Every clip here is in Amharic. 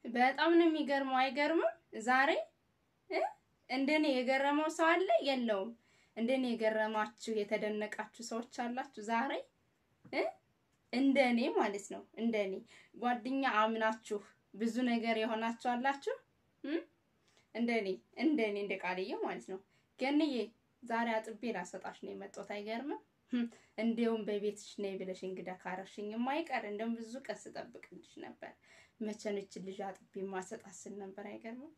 በጣም ነው የሚገርመው። አይገርምም? ዛሬ እ እንደኔ የገረመው ሰው አለ የለውም? እንደኔ የገረማችሁ የተደነቃችሁ ሰዎች አላችሁ ዛሬ እ እንደኔ ማለት ነው። እንደኔ ጓደኛ አምናችሁ ብዙ ነገር የሆናችሁ አላችሁ እ እንደኔ እንደኔ እንደ ቃልዬ ማለት ነው። ገንዬ ዛሬ አጥቤ ላሰጣሽ ነው የመጣሁት። አይገርምም? እንዲያውም በቤትሽ ነይ ብለሽ እንግዳ ካረሽኝ የማይቀር እንደውም ብዙ ቀን ስጠብቅልሽ ነበር። መቼ ነው ይህችን ልጅ አጥቤ ማሰጣት ስል ነበር። አይገርምም?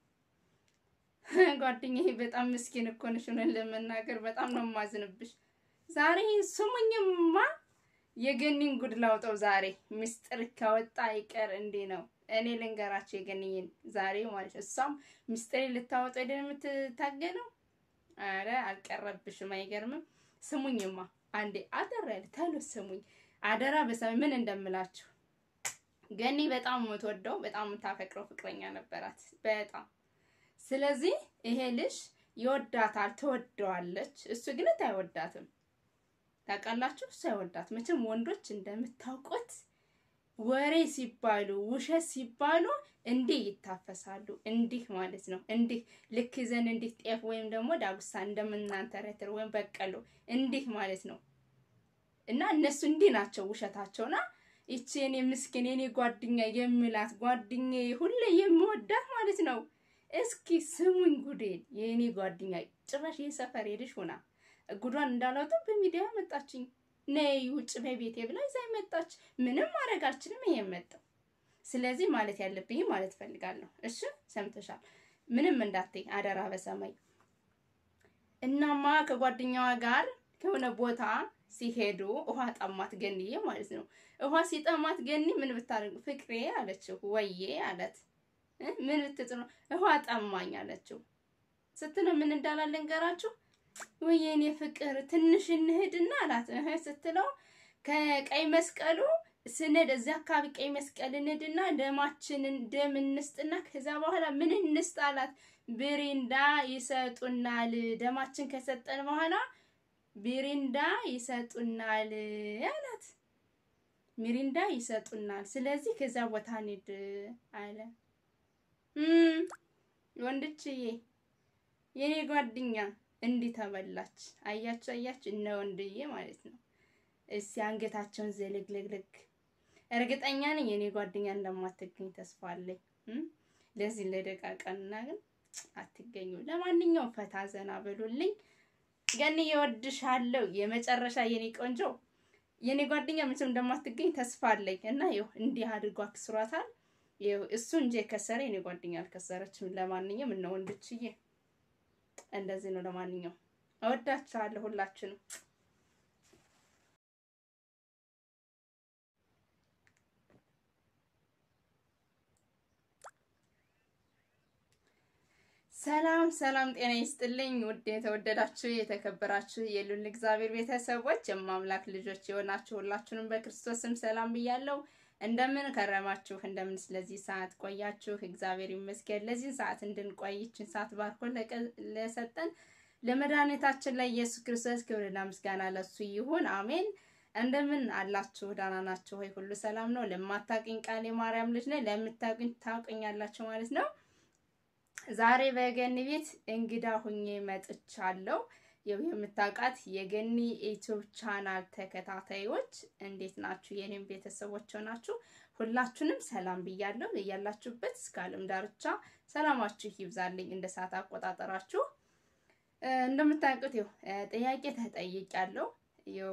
ጓደኛዬ በጣም ምስኪን እኮ ነሽ። እውነት ለመናገር በጣም ነው የማዝንብሽ። ዛሬ ስሙኝማ የገኒን ጉድ ላውጠው። ዛሬ ምስጢር ከወጣ አይቀር እንዴ ነው እኔ ልንገራቸው የገኒን ዛሬ ማለት ነው። እሷም ምስጢር ልታወጣው ሄደን የምትታገለው አረ አልቀረብሽም። አይገርምም? ስሙኝማ አንዴ አደራ ያለ ተሎ ስሙኝ አደራ በሰማይ ምን እንደምላችሁ ገኒ በጣም የምትወደው በጣም የምታፈቅረው ፍቅረኛ ነበራት በጣም ስለዚህ ይሄ ልጅ ይወዳታል፣ ትወደዋለች። እሱ ግን አይወዳትም። ታውቃላችሁ፣ እሱ አይወዳት። መቼም ወንዶች እንደምታውቁት ወሬ ሲባሉ ውሸት ሲባሉ እንዲህ ይታፈሳሉ። እንዲህ ማለት ነው። እንዲህ ልክ ይዘን እንዲህ ጤፍ ወይም ደግሞ ዳጉሳ እንደምናንተረትር ወይም በቀሎ እንዲህ ማለት ነው። እና እነሱ እንዲህ ናቸው ውሸታቸውና ይቺ የኔ ምስኪን የኔ ጓደኛ የሚላት ጓደኛ ሁሌ የምወዳት ማለት ነው። እስኪ ስሙኝ ጉዴን የኔ ጓደኛ ጭራሽ የሰፈር ሄድሽ ሆና ጉዷን እንዳላወጣው በሚዲያ መጣችኝ። ነይ ውጭ በቤቴ ብላ ይዛ መጣች። ምንም ማድረግ አልችልም። ይሄ መጣው። ስለዚህ ማለት ያለብኝ ማለት ፈልጋለሁ። እሺ ሰምተሻል። ምንም እንዳትይ አደራ በሰማይ እናማ ከጓደኛዋ ጋር ከሆነ ቦታ ሲሄዱ ውሃ ጠማት ገኒዬ ማለት ነው። ውሃ ሲጠማት ገኒ ምን ብታደርግ ፍቅሬ አለችው። ወዬ አለት ምን ብትጥሩ ውሃ ጠማኝ አለችው። ስትለው ምን እንዳላለ እንገራችሁ። ወይኔ ፍቅር ትንሽ እንሂድና አላት። እህ ስትለው ከቀይ መስቀሉ ስንሄድ እዚያ አካባቢ ቀይ መስቀል እንሂድና ደማችንን ደም እንስጥና ከዛ በኋላ ምን እንስጥ አላት። ብሪንዳ ይሰጡናል። ደማችን ከሰጠን በኋላ ሚሪንዳ ይሰጡናል አላት። ሚሪንዳ ይሰጡናል። ስለዚህ ከዛ ቦታ እንሂድ አለ። ወንድችዬ የኔ ጓደኛ እንዲህ ተበላች። አያችሁ አያችሁ፣ እነ ወንድዬ ማለት ነው። እስቲ አንገታቸውን ዝልግልግልግ። እርግጠኛ ነኝ የኔ ጓደኛ እንደማትገኝ ተስፋ አለኝ። ለዚህ ለደቃቀንና ግን አትገኙ። ለማንኛውም ፈታ ዘና በሉልኝ። ገኒ እወድሻለሁ። የመጨረሻ የኔ ቆንጆ የኔ ጓደኛ ምንም እንደማትገኝ ተስፋ አለኝ እና ይኸው እንዲህ አድርጎ አክስሯታል። ይኸው እሱ እንጂ የከሰረ የኔ ጓደኛ አልከሰረችም። ለማንኛውም እነ ወንድችዬ እንደዚህ ነው። ለማንኛውም እወዳችኋለሁ ሁላችንም። ሰላም ሰላም፣ ጤና ይስጥልኝ ውድ የተወደዳችሁ የተከበራችሁ የሉል እግዚአብሔር ቤተሰቦች የማምላክ ልጆች የሆናችሁ ሁላችሁንም በክርስቶስ ስም ሰላም ብያለሁ። እንደምን ከረማችሁ? እንደምን ስለዚህ ሰዓት ቆያችሁ? እግዚአብሔር ይመስገን ለዚህ ሰዓት እንድንቆይ ይህችን ሰዓት ባርኮ ለሰጠን ለመድኃኒታችን ላይ ኢየሱስ ክርስቶስ ክብርና ምስጋና ለሱ ይሁን፣ አሜን። እንደምን አላችሁ? ደህና ናችሁ ወይ? ሁሉ ሰላም ነው? ለማታውቅኝ ቃል የማርያም ልጅ ነኝ፣ ለምታውቅኝ ታውቅኛላችሁ ማለት ነው። ዛሬ በገኒ ቤት እንግዳ ሁኜ መጥቻለሁ። ያው የምታውቃት የገኒ ዩቲዩብ ቻናል ተከታታዮች እንዴት ናችሁ? የኔም ቤተሰቦች ናችሁ። ሁላችሁንም ሰላም ብያለሁ። እያላችሁበት እስከ ዓለም ዳርቻ ሰላማችሁ ይብዛልኝ እንደ ሰዓት አቆጣጠራችሁ። እንደምታውቁት ያው ጥያቄ ተጠይቄያለሁ። ያው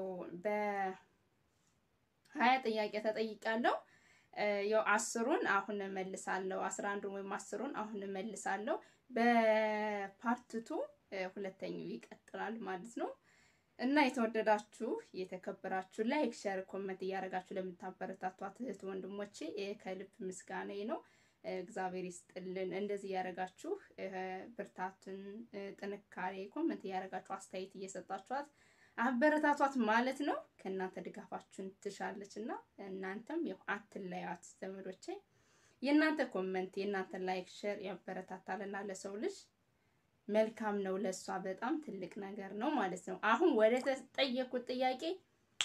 በሀያ ጥያቄ ተጠይቄያለሁ። ያው አስሩን አሁን እመልሳለሁ። አስራ አንዱን ወይም አስሩን አሁን እመልሳለሁ። በፓርትቱ ሁለተኛው ይቀጥላል ማለት ነው። እና የተወደዳችሁ የተከበራችሁ ላይክ፣ ሸር፣ ኮመንት እያደረጋችሁ ለምታበረታቷት እህት ወንድሞቼ ከልብ ምስጋና ነው። እግዚአብሔር ይስጥልን። እንደዚህ እያደረጋችሁ ብርታትን፣ ጥንካሬ ኮመንት እያደረጋችሁ አስተያየት እየሰጣችኋት አበረታቷት ማለት ነው። ከእናንተ ድጋፋችሁን ትሻለች እና እናንተም ያው አትለያት ዘመዶቼ። የእናንተ ኮመንት የእናንተ ላይክ ሼር ያበረታታልና ለሰው ልጅ መልካም ነው። ለእሷ በጣም ትልቅ ነገር ነው ማለት ነው። አሁን ወደ ተጠየቁት ጥያቄ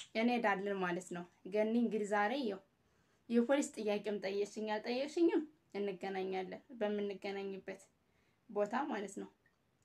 እንሄዳለን ማለት ነው። ገኒ እንግዲህ ዛሬ ያው የፖሊስ ጥያቄም ጠየቅሽኝ አልጠየቅሽኝም እንገናኛለን በምንገናኝበት ቦታ ማለት ነው።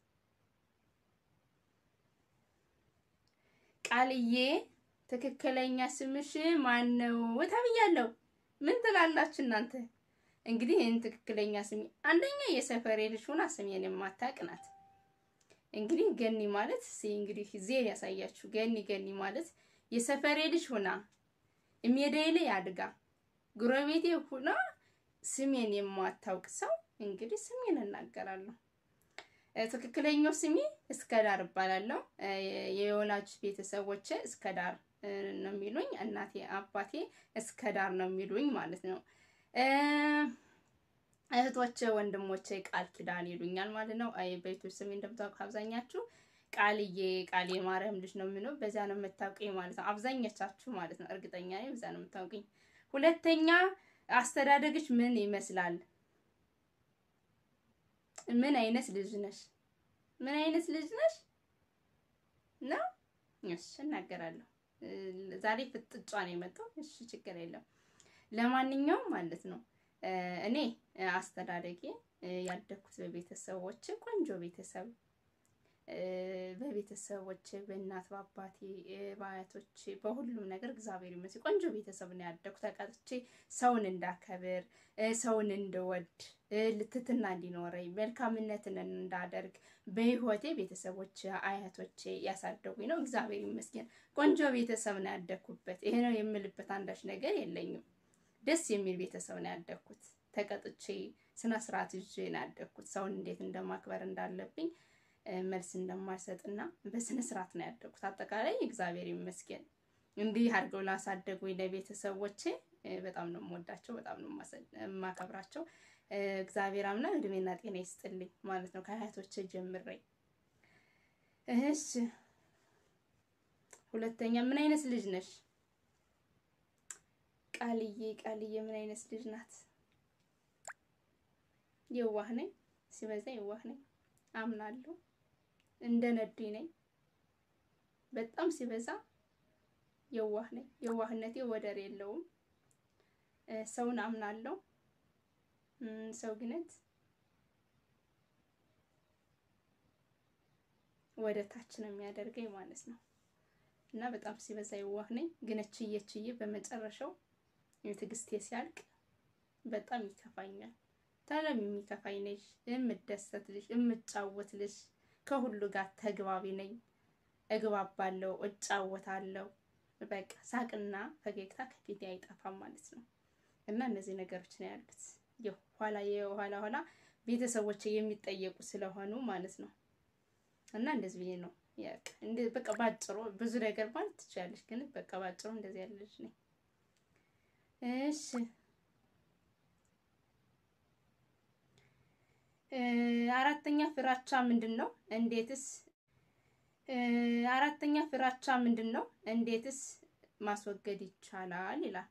ቃልዬ ትክክለኛ ስምሽ ማን ነው ተብያለሁ። ምን ትላላችሁ እናንተ? እንግዲህ ይህን ትክክለኛ ስሜ አንደኛ የሰፈሬ ልጅ ሆና ስሜን የማታውቅ ናት። እንግዲህ ገኒ ማለት እንግዲህ ዜር ያሳያችሁ። ገኒ ገኒ ማለት የሰፈሬ ልጅ ሆና ሜዳዬ ላይ አድጋ ጉረቤቴ ሆና ስሜን የማታውቅ ሰው እንግዲህ ስሜን እናገራለሁ። ትክክለኛው ስሜ እስከዳር እባላለሁ። የወላጅ ቤተሰቦቼ እስከዳር ነው የሚሉኝ። እናቴ አባቴ እስከዳር ነው የሚሉኝ ማለት ነው። እህቶቼ ወንድሞቼ ቃል ኪዳን ይሉኛል ማለት ነው። አይ በይቱ ስሜ እንደምታውቁ አብዛኛችሁ ቃልዬ ቃል የማርያም ልጅ ነው የሚለው በዛ ነው የምታውቁኝ ማለት ነው። አብዛኞቻችሁ ማለት ነው። እርግጠኛ ነኝ በዛ ነው የምታውቁኝ። ሁለተኛ አስተዳደግሽ ምን ይመስላል? ምን አይነት ልጅ ነሽ? ምን አይነት ልጅ ነሽ ነው? እሺ እናገራለሁ። ዛሬ ፍጥጫ ነው የመጣው። እሺ ችግር የለም። ለማንኛውም ማለት ነው እኔ አስተዳደጌ ያደግኩት በቤተሰቦች ቆንጆ ቤተሰብ በቤተሰቦች በእናት በአባቴ በአያቶቼ በሁሉም ነገር እግዚአብሔር ይመስገን ቆንጆ ቤተሰብ ነው ያደግኩት። ተቀጥቼ ሰውን እንዳከብር ሰውን እንድወድ ልትትና እንዲኖረኝ መልካምነትን እንዳደርግ በህይወቴ ቤተሰቦች አያቶቼ ያሳደጉኝ ነው። እግዚአብሔር ይመስገን ቆንጆ ቤተሰብ ነው ያደግኩበት። ይሄ ነው የምልበት አንዳች ነገር የለኝም። ደስ የሚል ቤተሰብ ነው ያደግኩት። ተቀጥቼ ስነ ስርዓት ይዤ ነው ያደግኩት። ሰውን እንዴት እንደማክበር እንዳለብኝ መልስ እንደማይሰጥና በስነ ስርዓት ነው ያደግኩት። አጠቃላይ እግዚአብሔር ይመስገን እንዲህ አድርገው ላሳደጉኝ ለቤተሰቦቼ በጣም ነው የምወዳቸው፣ በጣም ነው የማከብራቸው። እግዚአብሔር አምላክ እድሜና ጤና ይስጥልኝ ማለት ነው ከአያቶቼ ጀምሬ። እሺ ሁለተኛ ምን አይነት ልጅ ነሽ? ቃልዬ ቃልዬ ምን አይነት ልጅ ናት? የዋህ ነኝ፣ ሲበዛ የዋህ ነኝ። አምናለሁ እንደ ነዲ ነኝ። በጣም ሲበዛ የዋህ ነኝ። የዋህነቴ ወደር የለውም። ሰውን አምናለሁ። ሰው ግነት ወደ ታች ነው የሚያደርገኝ ማለት ነው። እና በጣም ሲበዛ የዋህ ነኝ። ግን እችዬ እችዬ በመጨረሻው የትዕግስቴ ሲያልቅ በጣም ይከፋኛል። ታለም የሚከፋኝ ነሽ፣ የምደሰት ልጅ፣ የምጫወት ልጅ፣ ከሁሉ ጋር ተግባቢ ነኝ። እግባባለሁ፣ እጫወታለሁ። በቃ ሳቅና ፈገግታ ከፊቴ አይጠፋም ማለት ነው። እና እነዚህ ነገሮች ነው ያሉት። የኋላ የኋላ ኋላ ቤተሰቦች የሚጠየቁ ስለሆኑ ማለት ነው። እና እንደዚህ ብዬ ነው በቃ ባጭሩ ብዙ ነገር ማለት ትችላለች፣ ግን በቃ ባጭሩ እንደዚህ ያለ ልጅ ነኝ። እሺ አራተኛ ፍራቻ ምንድን ነው? እንዴትስ አራተኛ ፍራቻ ምንድን ነው? እንዴትስ ማስወገድ ይቻላል ይላል።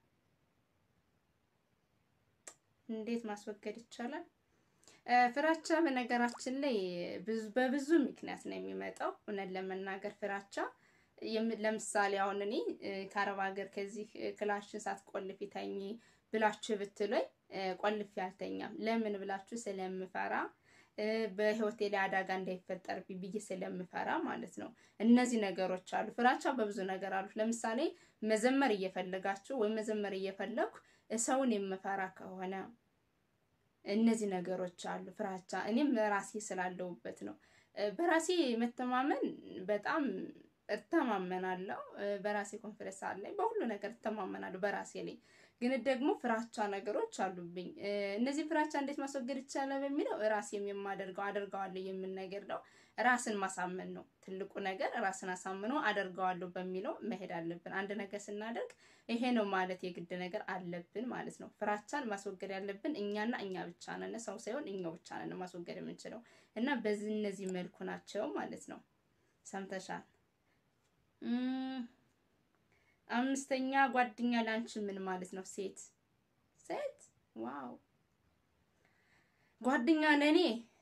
እንዴት ማስወገድ ይቻላል? ፍራቻ በነገራችን ላይ በብዙ ምክንያት ነው የሚመጣው። እውነት ለመናገር ፍራቻ ለምሳሌ አሁን እኔ ከአረብ ሀገር ከዚህ ክላሽን ሳትቆልፊ ተኚ ብላችሁ ብትሉኝ ቆልፌ አልተኛም። ለምን ብላችሁ ስለምፈራ በህይወቴ ላይ አደጋ እንዳይፈጠር ብዬ ስለምፈራ ማለት ነው። እነዚህ ነገሮች አሉ። ፍራቻ በብዙ ነገር አሉ። ለምሳሌ መዘመር እየፈለጋችሁ ወይም መዘመር እየፈለኩ ሰውን የምፈራ ከሆነ እነዚህ ነገሮች አሉ። ፍራቻ እኔም ራሴ ስላለሁበት ነው። በራሴ መተማመን በጣም እተማመናለሁ። በራሴ ኮንፊደንስ አለኝ። በሁሉ ነገር እተማመናለሁ በራሴ ላይ። ግን ደግሞ ፍራቻ ነገሮች አሉብኝ። እነዚህ ፍራቻ እንዴት ማስወገድ ይቻላል በሚለው ራሴም የማደርገው አደርገዋለሁ የምን ነገር ነው። ራስን ማሳመን ነው ትልቁ ነገር። ራስን አሳምኖ አደርገዋለሁ በሚለው መሄድ አለብን። አንድ ነገር ስናደርግ ይሄ ነው ማለት የግድ ነገር አለብን ማለት ነው። ፍራቻን ማስወገድ ያለብን እኛና እኛ ብቻ ነን፣ ሰው ሳይሆን እኛው ብቻ ነን ማስወገድ የምንችለው እና በዚህ እነዚህ መልኩ ናቸው ማለት ነው። ሰምተሻል? አምስተኛ ጓደኛ ላንቺ ምን ማለት ነው? ሴት ሴት ዋው ጓደኛ ለእኔ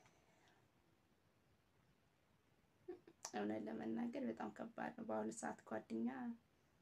እውነት ለመናገር በጣም ከባድ ነው። በአሁኑ ሰዓት ጓደኛ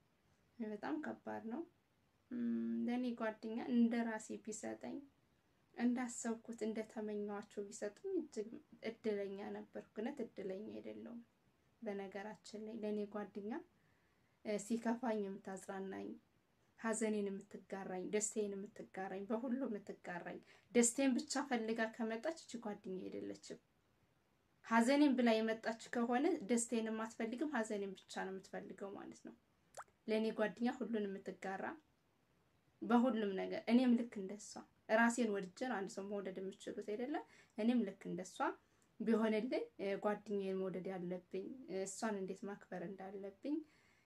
በጣም ከባድ ነው። ለእኔ ጓደኛ እንደ ራሴ ቢሰጠኝ እንዳሰብኩት እንደተመኘዋቸው ቢሰጡኝ እጅግ እድለኛ ነበርኩ። ግነት እድለኛ አይደለሁም። በነገራችን ላይ ለእኔ ጓደኛ ሲከፋኝ የምታጽናናኝ፣ ሐዘኔን የምትጋራኝ፣ ደስታዬን የምትጋራኝ፣ በሁሉ የምትጋራኝ፣ ደስታዬን ብቻ ፈልጋ ከመጣች እቺ ጓደኛ አይደለችም። ሐዘኔን ብላ የመጣች ከሆነ ደስታዬን የማትፈልግም ሐዘኔን ብቻ ነው የምትፈልገው ማለት ነው። ለእኔ ጓደኛ ሁሉን የምትጋራ በሁሉም ነገር እኔም ልክ እንደሷ ራሴን ወድጀን አንድ ሰው መውደድ የምችሉት አይደለም። እኔም ልክ እንደሷ ቢሆንልኝ ጓደኛዬን መውደድ ያለብኝ እሷን እንዴት ማክበር እንዳለብኝ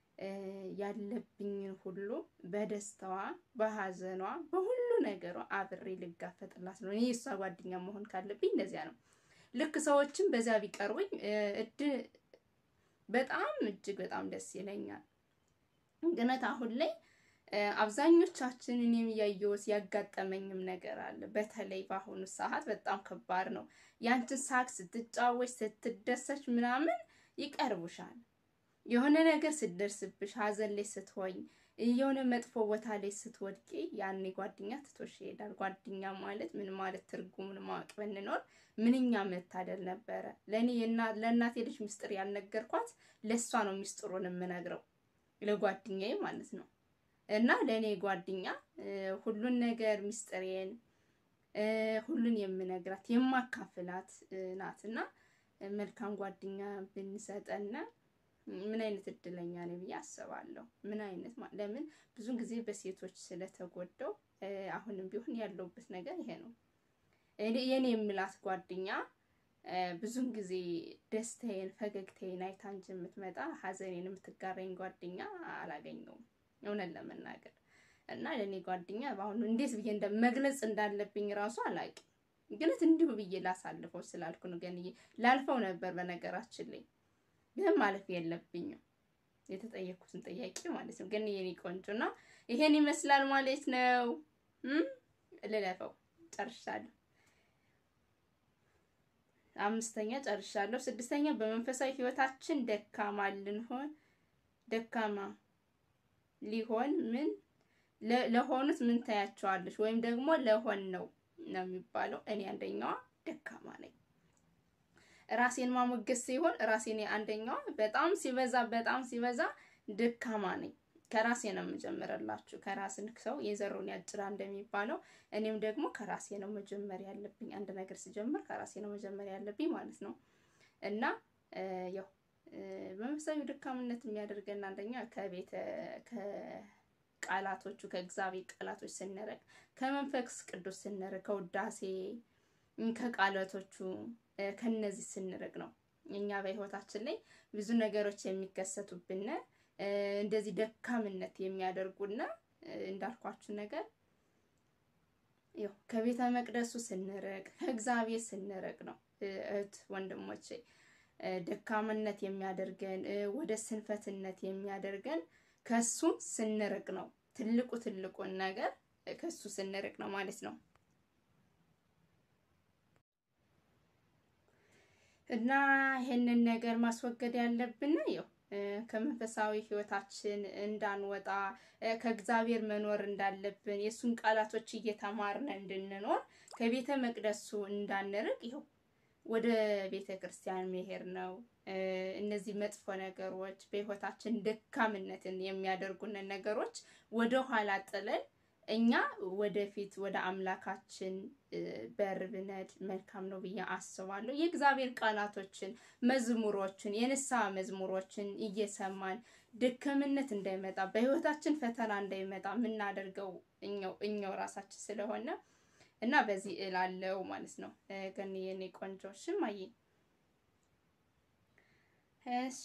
ያለብኝን ሁሉ በደስታዋ፣ በሐዘኗ፣ በሁሉ ነገሯ አብሬ ልጋፈጥላት ነው። እኔ እሷ ጓደኛ መሆን ካለብኝ እንደዚያ ነው። ልክ ሰዎችም በዛ ቢቀርቡኝ እድ በጣም እጅግ በጣም ደስ ይለኛል። ግነት አሁን ላይ አብዛኞቻችን እኔም እያየሁት ያጋጠመኝም ነገር አለ። በተለይ በአሁኑ ሰዓት በጣም ከባድ ነው። ያንቺን ሳቅ ስትጫወች ስትደሰች ምናምን ይቀርቡሻል። የሆነ ነገር ስትደርስብሽ፣ ሀዘን ላይ ስትሆኝ፣ የሆነ መጥፎ ቦታ ላይ ስትወድቂ ያኔ ጓደኛ ትቶሽ ይሄዳል። ጓደኛ ማለት ምን ማለት ትርጉሙን ማወቅ ብንኖር ምንኛ መታደል ነበረ። ለእኔ ለእናቴ ልጅ ምስጢር ያልነገርኳት ለእሷ ነው ምስጢሩን የምነግረው ለጓደኛዬ ማለት ነው። እና ለእኔ ጓደኛ ሁሉን ነገር ምስጢሬን ሁሉን የምነግራት የማካፍላት ናት። እና መልካም ጓደኛ ብንሰጠና ምን አይነት እድለኛ ነኝ ብዬ አስባለሁ። ምን አይነት ለምን ብዙ ጊዜ በሴቶች ስለተጎዳው አሁንም ቢሆን ያለውበት ነገር ይሄ ነው። የኔ የምላት ጓደኛ ብዙን ጊዜ ደስታዬን ፈገግታዬን አይታ እንጂ የምትመጣ ሀዘኔን የምትጋራኝ ጓደኛ አላገኘውም እውነት ለመናገር እና ለእኔ ጓደኛ በአሁኑ እንዴት ብዬ መግለጽ እንዳለብኝ ራሱ አላውቅም። ግነት እንዲሁ ብዬ ላሳልፈው ስላልኩ ነው። ገንዬ ላልፈው ነበር በነገራችን ላይ ግን ማለፍ የለብኝም የተጠየኩትን ጥያቄ ማለት ነው። ግን የኔ ቆንጆ እና ይሄን ይመስላል ማለት ነው። ልለፈው ጨርሻለሁ። አምስተኛ ጨርሻለሁ። ስድስተኛ በመንፈሳዊ ሕይወታችን ደካማ ልንሆን ደካማ ሊሆን ምን ለሆኑት ምን ታያቸዋለች? ወይም ደግሞ ለሆን ነው ነው የሚባለው። እኔ አንደኛዋ ደካማ ነኝ። ራሴን ማሞገስ ሲሆን ራሴን አንደኛዋ በጣም ሲበዛ በጣም ሲበዛ ደካማ ነኝ። ከራሴ ነው የምጀምርላችሁ። ከራስን ሰው የዘሩን ያጭራ እንደሚባለው እኔም ደግሞ ከራሴ ነው መጀመር ያለብኝ። አንድ ነገር ሲጀምር ከራሴ ነው መጀመር ያለብኝ ማለት ነው እና ያው በመንፈሳዊ ድካምነት የሚያደርገን አንደኛ ከቤተ ከቃላቶቹ ከእግዚአብሔር ቃላቶች ስንርቅ፣ ከመንፈስ ቅዱስ ስንርቅ፣ ከውዳሴ ከቃላቶቹ ከነዚህ ስንርቅ ነው። እኛ በህይወታችን ላይ ብዙ ነገሮች የሚከሰቱብን እንደዚህ ደካምነት የሚያደርጉና እንዳልኳችሁ ነገር ያው ከቤተ መቅደሱ ስንርቅ ከእግዚአብሔር ስንርቅ ነው እህት ወንድሞቼ ደካምነት የሚያደርገን ወደ ስንፈትነት የሚያደርገን ከሱ ስንርቅ ነው። ትልቁ ትልቁን ነገር ከሱ ስንርቅ ነው ማለት ነው እና ይሄንን ነገር ማስወገድ ያለብን ያው ከመንፈሳዊ ሕይወታችን እንዳንወጣ ከእግዚአብሔር መኖር እንዳለብን የእሱን ቃላቶች እየተማርን እንድንኖር ከቤተ መቅደሱ እንዳንርቅ ይኸው ወደ ቤተ ክርስቲያን መሄድ ነው። እነዚህ መጥፎ ነገሮች በህይወታችን ደካምነትን የሚያደርጉንን ነገሮች ወደ ኋላ ጥለን እኛ ወደፊት ወደ አምላካችን በር ብነድ መልካም ነው ብዬ አስባለሁ። የእግዚአብሔር ቃላቶችን፣ መዝሙሮችን፣ የንስሐ መዝሙሮችን እየሰማን ደካምነት እንዳይመጣ በህይወታችን ፈተና እንዳይመጣ የምናደርገው እኛው እኛው ራሳችን ስለሆነ እና በዚህ እላለው ማለት ነው። ግን የኔ ቆንጆ ሽማዬ እሺ፣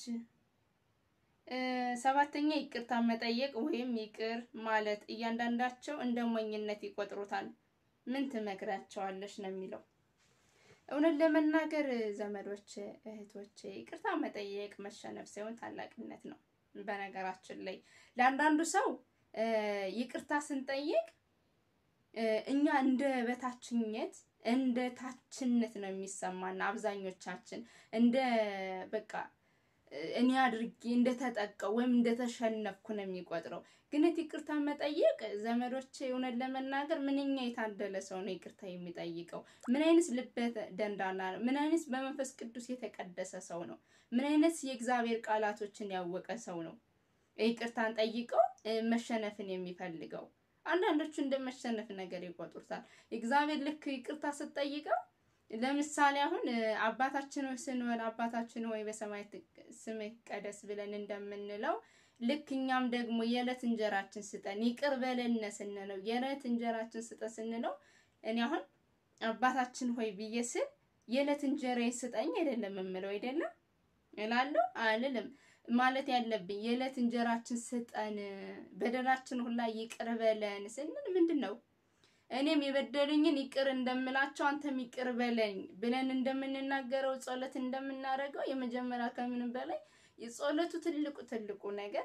ሰባተኛ ይቅርታ መጠየቅ ወይም ይቅር ማለት እያንዳንዳቸው እንደ ሞኝነት ይቆጥሩታል። ምን ትመክራቸዋለሽ ነው የሚለው። እውነት ለመናገር ዘመዶች፣ እህቶች ይቅርታ መጠየቅ መሸነፍ ሳይሆን ታላቅነት ነው። በነገራችን ላይ ለአንዳንዱ ሰው ይቅርታ ስንጠይቅ እኛ እንደ በታችነት እንደ ታችነት ነው የሚሰማና አብዛኞቻችን እንደ በቃ እኔ አድርጌ እንደተጠቀው ወይም እንደተሸነፍኩ ነው የሚቆጥረው። ግን ይቅርታ መጠየቅ ዘመዶች፣ እውነት ለመናገር ምንኛ የታደለ ሰው ነው ይቅርታ የሚጠይቀው። ምን አይነት ልበ ደንዳና ነው! ምን አይነት በመንፈስ ቅዱስ የተቀደሰ ሰው ነው! ምን አይነት የእግዚአብሔር ቃላቶችን ያወቀ ሰው ነው ይቅርታን ጠይቀው መሸነፍን የሚፈልገው። አንዳንዶቹ እንደ መሸነፍ ነገር ይቆጥሩታል። እግዚአብሔር ልክ ይቅርታ ስትጠይቀው ለምሳሌ አሁን አባታችን ሆይ ስንሆን አባታችን ሆይ በሰማይ ስምህ ይቀደስ ብለን እንደምንለው ልክ እኛም ደግሞ የዕለት እንጀራችን ስጠን ይቅር በለን ስንለው የዕለት እንጀራችን ስጠን ስንለው እኔ አሁን አባታችን ሆይ ብዬ ስል የዕለት እንጀራ ስጠኝ አይደለም የምለው አይደለም እላለሁ አልልም። ማለት ያለብኝ የዕለት እንጀራችን ስጠን፣ በደላችን ሁላ ይቅር በለን ስንል ምንድን ነው እኔም የበደሉኝን ይቅር እንደምላቸው አንተም ይቅር በለኝ ብለን እንደምንናገረው ጸሎት እንደምናደርገው የመጀመሪያ ከምንም በላይ የጸሎቱ ትልቁ ትልቁ ነገር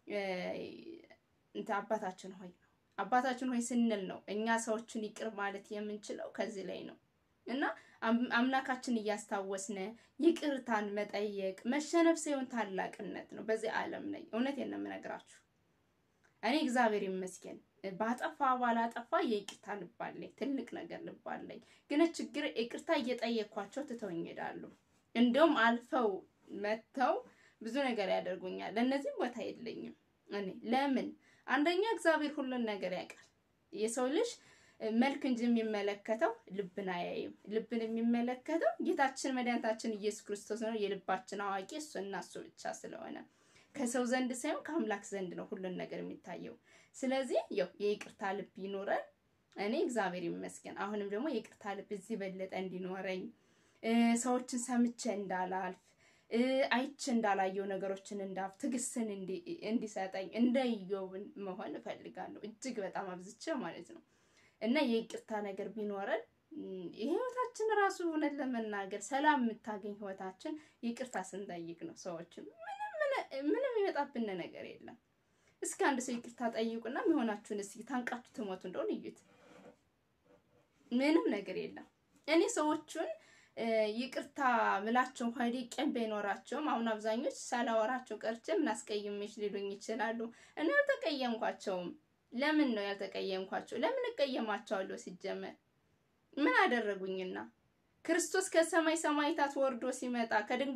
እንትን አባታችን ሆይ ነው። አባታችን ሆይ ስንል ነው እኛ ሰዎችን ይቅር ማለት የምንችለው ከዚህ ላይ ነው እና አምላካችን እያስታወስነ ይቅርታን መጠየቅ መሸነፍ ሳይሆን ታላቅነት ነው በዚህ ዓለም ላይ። እውነቴን ነው የምነግራችሁ። እኔ እግዚአብሔር ይመስገን ባጠፋ ባላጠፋ የይቅርታ ልብ አለኝ፣ ትልቅ ነገር ልብ አለኝ። ግን ችግር ይቅርታ እየጠየኳቸው ትተውኝ ይሄዳሉ። እንደውም አልፈው መጥተው ብዙ ነገር ያደርጉኛል። ለእነዚህም ቦታ የለኝም እኔ ለምን? አንደኛ እግዚአብሔር ሁሉን ነገር ያውቃል። የሰው ልጅ መልክ እንጂ የሚመለከተው ልብን አያይም። ልብን የሚመለከተው ጌታችን መድኃኒታችን ኢየሱስ ክርስቶስ ነው። የልባችን አዋቂ እሱ እና እሱ ብቻ ስለሆነ ከሰው ዘንድ ሳይሆን ከአምላክ ዘንድ ነው ሁሉን ነገር የሚታየው። ስለዚህ ያው የይቅርታ ልብ ይኖረን። እኔ እግዚአብሔር ይመስገን አሁንም ደግሞ የይቅርታ ልብ እዚህ በለጠ እንዲኖረኝ ሰዎችን ሰምቼ እንዳላልፍ አይቼ እንዳላየው ነገሮችን እንዳፍ ትዕግስትን እንዲሰጠኝ እንደ ኢዮብ መሆን እፈልጋለሁ እጅግ በጣም አብዝቼ ማለት ነው። እና የይቅርታ ነገር ቢኖረን የህይወታችን ራሱ እውነት ለመናገር ሰላም የምታገኝ ህይወታችን ይቅርታ ስንጠይቅ ነው። ሰዎችም ምንም ይመጣብን ነገር የለም። እስኪ አንድ ሰው ይቅርታ ጠይቁና የሚሆናችሁን እስኪ ታንቃችሁ ትሞቱ እንደሆን እዩት። ምንም ነገር የለም። እኔ ሰዎቹን ይቅርታ ምላቸው ሆዴ ቀን ባይኖራቸውም አሁን አብዛኞች ሳላወራቸው ቀርቼ ምን አስቀይሜሽ ሊሉኝ ይችላሉ። እኔ አልተቀየምኳቸውም። ለምን ነው ያልተቀየምኳቸው? ለምን እቀየማቸዋለሁ? ሲጀመር ምን አደረጉኝና? ክርስቶስ ከሰማይ ሰማይታት ወርዶ ሲመጣ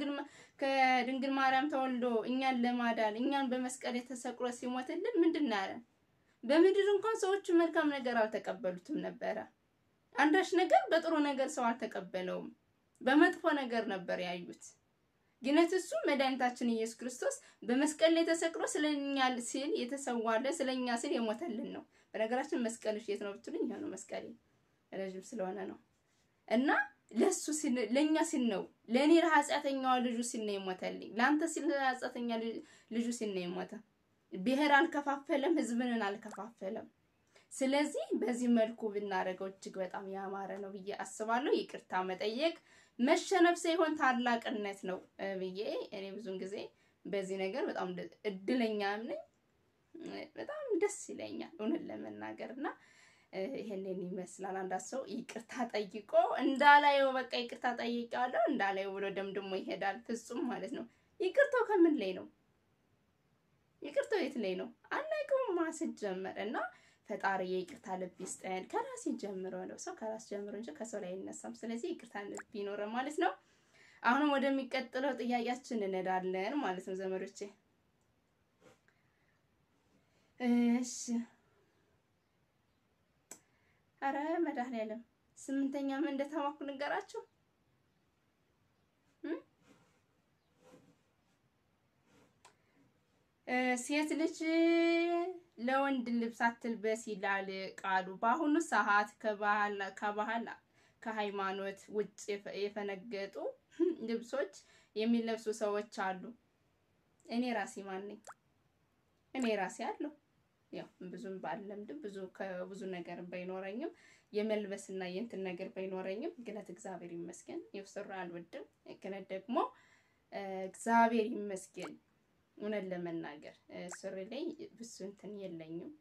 ከድንግል ማርያም ተወልዶ እኛን ለማዳን እኛን በመስቀል የተሰቅሎ ሲሞትልን ምንድን ነው ያለን? በምድር እንኳን ሰዎቹ መልካም ነገር አልተቀበሉትም ነበረ። አንዳች ነገር በጥሩ ነገር ሰው አልተቀበለውም። በመጥፎ ነገር ነበር ያዩት። ግነት እሱ መድኃኒታችን ኢየሱስ ክርስቶስ በመስቀል ላይ ተሰቅሎ ስለኛ ሲል የተሰዋለ ስለኛ ሲል የሞተልን ነው። በነገራችን መስቀልሽ የት ነው ብትሉኝ፣ ይሄ ነው መስቀሌ ረዥም ስለሆነ ነው። እና ለሱ ሲል ለኛ ሲል ነው ለኔ ለኃጢአተኛዋ ልጁ ሲል ነው የሞተልኝ። ለአንተ ሲል ለኃጢአተኛ ልጁ ሲል ነው የሞተ። ብሔር አልከፋፈለም፣ ህዝብንን አልከፋፈለም። ስለዚህ በዚህ መልኩ ብናደርገው እጅግ በጣም ያማረ ነው ብዬ አስባለሁ። ይቅርታ መጠየቅ መሸነፍ ሳይሆን ታላቅነት ነው ብዬ እኔ ብዙን ጊዜ በዚህ ነገር በጣም እድለኛ ነኝ። በጣም ደስ ይለኛል እውነት ለመናገር እና ይሄንን ይመስላል። አንዳንድ ሰው ይቅርታ ጠይቆ እንዳላየው በቃ ይቅርታ ጠይቄዋለሁ እንዳላየው ብሎ ደምድሞ ይሄዳል። ፍጹም ማለት ነው። ይቅርታው ከምን ላይ ነው? ይቅርታው የት ላይ ነው? አናውቀውም ሲጀመር እና ፈጣሪ የይቅርታ ልብ ይስጠን። ከራስ ጀምሮ ነው ሰው ከራስ ጀምሮ እንጂ ከሰው ላይ አይነሳም። ስለዚህ ይቅርታ ልብ ይኖረን ማለት ነው። አሁንም ወደሚቀጥለው ጥያቄያችን እንሄዳለን ማለት ነው ዘመዶቼ። እሺ አረ መድኃኒዓለም ስምንተኛ ምን እንደተማኩ ንገራችሁ። ሴት ልጅ ለወንድ ልብስ አትልበስ ይላል ቃሉ። በአሁኑ ሰዓት ከባህል ከባህል ከሃይማኖት ውጭ የፈነገጡ ልብሶች የሚለብሱ ሰዎች አሉ። እኔ ራሴ ማን ነኝ? እኔ ራሴ አለሁ። ያው ብዙም ባልለምድም ብዙ ከብዙ ነገር ባይኖረኝም የመልበስና የእንትን ነገር ባይኖረኝም ግነት እግዚአብሔር ይመስገን የፍስራ አልወድም። ግነት ደግሞ እግዚአብሔር ይመስገን እውነት ለመናገር ሱሪ ላይ ብዙ እንትን የለኝም።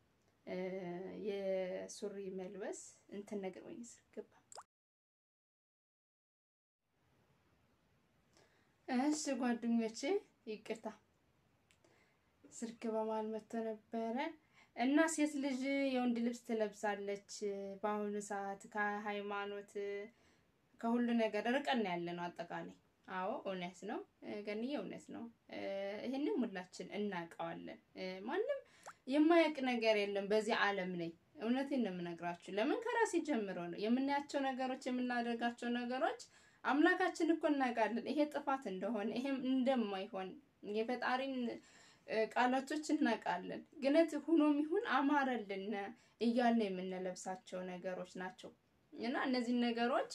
የሱሪ መልበስ እንትን ነገር ወይ ስገባ እሺ ጓደኞቼ ይቅርታ ስልክ በመሀል መጥቶ ነበረ እና ሴት ልጅ የወንድ ልብስ ትለብሳለች። በአሁኑ ሰዓት ከሃይማኖት ከሁሉ ነገር ርቀን ያለ ነው አጠቃላይ። አዎ እውነት ነው ገንዬ፣ እውነት ነው። ይህንም ሁላችን እናውቀዋለን። ማንም የማያውቅ ነገር የለም በዚህ ዓለም ላይ። እውነቴን ነው የምነግራችሁ። ለምን ከራሴ ጀምሮ ነው የምናያቸው ነገሮች የምናደርጋቸው ነገሮች አምላካችን እኮ እናውቃለን ይሄ ጥፋት እንደሆነ ይሄም እንደማይሆን የፈጣሪን ቃላቶች እናውቃለን። ግነት ሁኖም ይሁን አማረልን እያልን የምንለብሳቸው ነገሮች ናቸው እና እነዚህን ነገሮች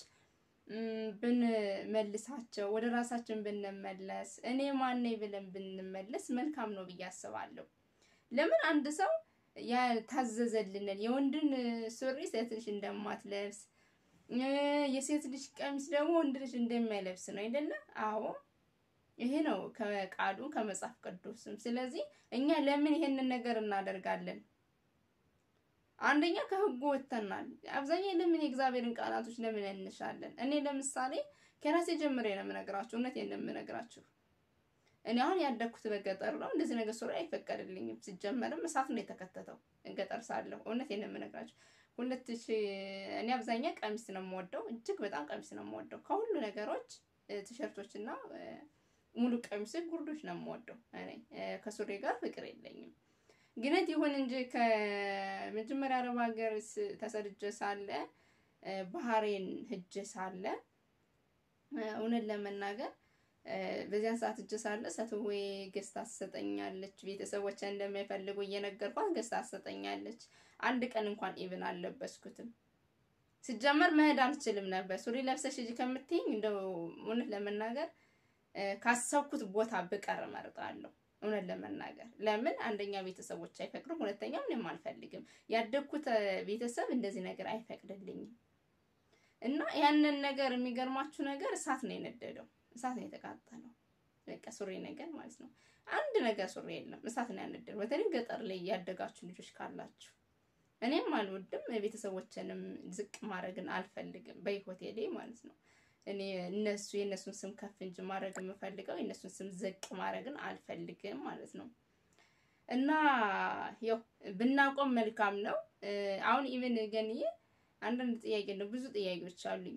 ብንመልሳቸው ወደ ራሳችን ብንመለስ እኔ ማነኝ ብለን ብንመለስ መልካም ነው ብዬ አስባለሁ። ለምን አንድ ሰው ያልታዘዘልንን የወንድን ሱሪ ሴት ልጅ እንደማትለብስ የሴት ልጅ ቀሚስ ደግሞ ወንድ ልጅ እንደማይለብስ ነው አይደለ? አዎ ይሄ ነው ከቃሉ ከመጽሐፍ ቅዱስም። ስለዚህ እኛ ለምን ይሄንን ነገር እናደርጋለን? አንደኛ ከህጉ ወጥተናል። አብዛኛው ለምን የእግዚአብሔርን ቃላቶች ለምን እንሻለን? እኔ ለምሳሌ ከራሴ ጀምሬ ነው የምነግራችሁ፣ እውነቴን ነው የምነግራችሁ። እኔ አሁን ያደግኩት በገጠር ነው። እንደዚህ ነገር ሱሪ አይፈቀድልኝም። ሲጀመርም እሳት ነው የተከተተው ገጠር ሳለሁ። እውነቴን ነው የምነግራችሁ። ሁለት ሺህ እኔ አብዛኛ ቀሚስ ነው የምወደው፣ እጅግ በጣም ቀሚስ ነው የምወደው ከሁሉ ነገሮች ቲሸርቶች እና ሙሉ ቀሚስ ጉርዶች ነው የምወደው። እኔ ከሱሪ ጋር ፍቅር የለኝም። ግነት ይሁን እንጂ ከመጀመሪያ አረብ ሀገር ተሰድጄ ሳለ ባህሬን ሂጄ ሳለ እውነት ለመናገር በዚያን ሰዓት እጅ ሳለ ሰትዌ ገዝታ ትሰጠኛለች። ቤተሰቦች እንደማይፈልጉ እየነገርኳት ገዝታ ትሰጠኛለች። አንድ ቀን እንኳን ኢቭን አልለበስኩትም። ሲጀመር መሄድ አልችልም ነበር። ሱሪ ለብሰሽ ሂጂ ከምትይኝ እንደው እውነት ለመናገር ካሰብኩት ቦታ ብቀር እመርጣለሁ። እውነት ለመናገር ለምን አንደኛ ቤተሰቦች አይፈቅዱም፣ ሁለተኛ ምንም አልፈልግም። ያደግኩት ቤተሰብ እንደዚህ ነገር አይፈቅድልኝም እና ያንን ነገር የሚገርማችሁ ነገር እሳት ነው የነደደው፣ እሳት ነው የተቃጠለው። በቃ ሱሪ ነገር ማለት ነው። አንድ ነገር ሱሪ የለም፣ እሳት ነው ያነደደው። በተለይ ገጠር ላይ ያደጋችሁ ልጆች ካላችሁ እኔም አልወድም፣ ቤተሰቦችንም ዝቅ ማድረግን አልፈልግም በህይወቴ ላይ ማለት ነው። እኔ እነሱ የእነሱን ስም ከፍ እንጂ ማድረግ የምፈልገው የእነሱን ስም ዝቅ ማድረግን አልፈልግም ማለት ነው። እና ያው ብናቆም መልካም ነው። አሁን ኢቨን ገንዬ አንዳንድ ጥያቄ ነው፣ ብዙ ጥያቄዎች አሉኝ።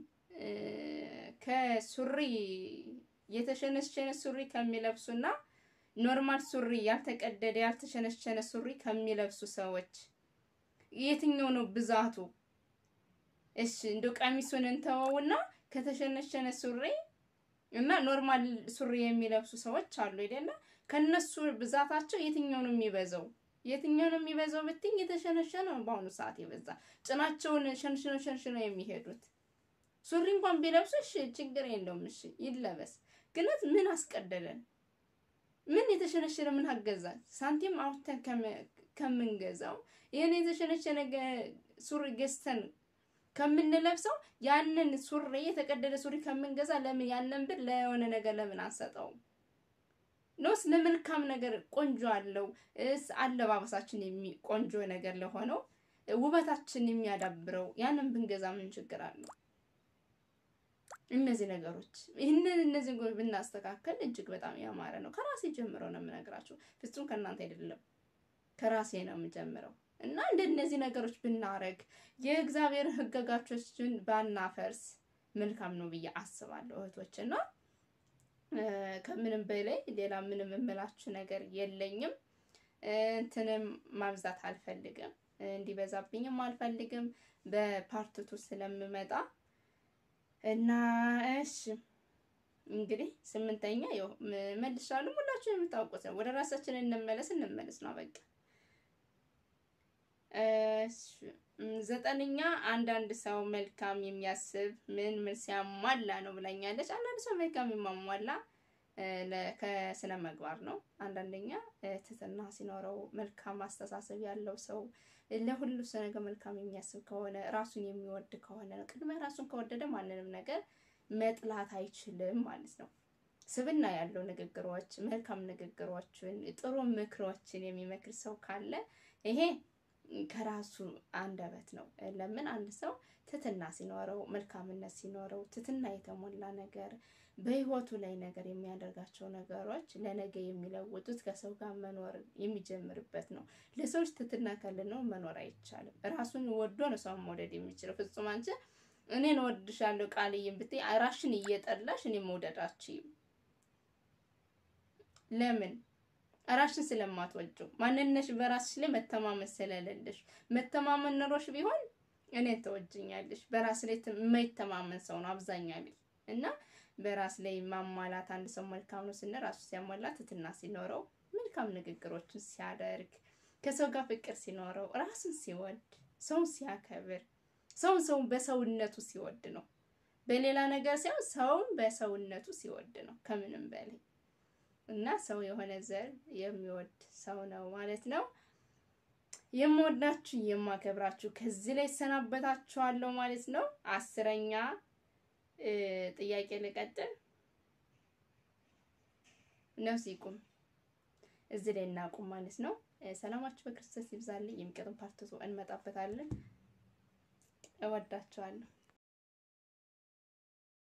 ከሱሪ የተሸነሸነ ሱሪ ከሚለብሱና ኖርማል ሱሪ ያልተቀደደ ያልተሸነሸነ ሱሪ ከሚለብሱ ሰዎች የትኛው ነው ብዛቱ? እሺ እንደው ቀሚሱን እንተወውና ከተሸነሸነ ሱሪ እና ኖርማል ሱሪ የሚለብሱ ሰዎች አሉ አይደለ? ከነሱ ብዛታቸው የትኛው ነው የሚበዛው? የትኛው ነው የሚበዛው ብትኝ የተሸነሸነ ነው በአሁኑ ሰዓት የበዛ ጭናቸውን ሸንሽነው ሸንሽነው የሚሄዱት ሱሪ እንኳን ቢለብሱ እሺ ችግር የለውም እሺ ይለበስ። ግነት ምን አስቀደለን? ምን የተሸነሸነ ምን አገዛል? ሳንቲም አውጥተን ከምንገዛው ይህን የተሸነሸነ ሱሪ ገዝተን ከምንለብሰው ያንን ሱሪ የተቀደደ ሱሪ ከምንገዛ ለምን ያንን ብር ለሆነ ነገር ለምን አንሰጠውም? ኖስ ለመልካም ነገር ቆንጆ አለው እስ አለባበሳችን ቆንጆ ነገር ለሆነው ውበታችን የሚያዳብረው ያንን ብንገዛ ምን ችግር አለው? እነዚህ ነገሮች ይህንን እነዚህ ነገሮች ብናስተካከል እጅግ በጣም ያማረ ነው። ከራሴ ጀምሮ ነው የምነግራችሁ፣ ፍጹም ከእናንተ አይደለም፣ ከራሴ ነው የምጀምረው። እና እንደነዚህ ነገሮች ብናረግ የእግዚአብሔር ሕግጋቶችን ባናፈርስ መልካም ነው ብዬ አስባለሁ እህቶች። እና ከምንም በላይ ሌላ ምንም የምላችሁ ነገር የለኝም። እንትንም ማብዛት አልፈልግም፣ እንዲበዛብኝም አልፈልግም በፓርትቱ ስለምመጣ እና እሺ እንግዲህ ስምንተኛ ያው መልሻለሁ። ሁላችሁ የምታውቁት ነው። ወደ ራሳችን እንመለስ እንመለስ ነው በቃ። ዘጠነኛ አንዳንድ ሰው መልካም የሚያስብ ምን ምን ሲያሟላ ነው ብላኛለች። አንዳንድ ሰው መልካም የማሟላ ከስነ ምግባር ነው። አንዳንደኛ ትህትና ሲኖረው መልካም አስተሳሰብ ያለው ሰው ለሁሉ ሰው ነገር መልካም የሚያስብ ከሆነ ራሱን የሚወድ ከሆነ ነው። ቅድሚያ ራሱን ከወደደ ማንንም ነገር መጥላት አይችልም ማለት ነው። ስብና ያለው ንግግሮች፣ መልካም ንግግሮችን፣ ጥሩ ምክሮችን የሚመክር ሰው ካለ ይሄ ከራሱ አንደበት ነው። ለምን አንድ ሰው ትትና ሲኖረው መልካምነት ሲኖረው ትትና የተሞላ ነገር በህይወቱ ላይ ነገር የሚያደርጋቸው ነገሮች ለነገ የሚለውጡት ከሰው ጋር መኖር የሚጀምርበት ነው። ለሰዎች ትትና ከሌለው መኖር አይቻልም። ራሱን ወዶ ነው ሰውን መውደድ የሚችለው። ፍጹም አንቺ እኔን ወድሻለሁ ቃልዬም ብትይ ራሽን እየጠላሽ እኔ መውደዳችም ለምን ራሽን ስለማትወጂው ማንነሽ በራስሽ ላይ መተማመን ስለሌለሽ። መተማመን ኖሮሽ ቢሆን እኔን ተወጅኛለሽ። በራስ ላይ የማይተማመን ሰው ነው አብዛኛው እና በራስ ላይ ማሟላት አንድ ሰው መልካም ነው ስንል ራሱ ሲያሟላ ትትና ሲኖረው መልካም ንግግሮችን ሲያደርግ ከሰው ጋር ፍቅር ሲኖረው ራሱን ሲወድ ሰውን ሲያከብር ሰውን ሰውን በሰውነቱ ሲወድ ነው። በሌላ ነገር ሳይሆን ሰውን በሰውነቱ ሲወድ ነው ከምንም በላይ እና ሰው የሆነ ዘር የሚወድ ሰው ነው ማለት ነው። የምወዳችሁ የማከብራችሁ ከዚህ ላይ ሰናበታችኋለሁ ማለት ነው። አስረኛ ጥያቄ ልቀጥል። ነፍስ ይቁም እዚህ ላይ እናቁም ማለት ነው። ሰላማችሁ በክርስቶስ ይብዛልኝ። የሚቀጥም ፓርት እንመጣበታለን። እወዳችኋለሁ።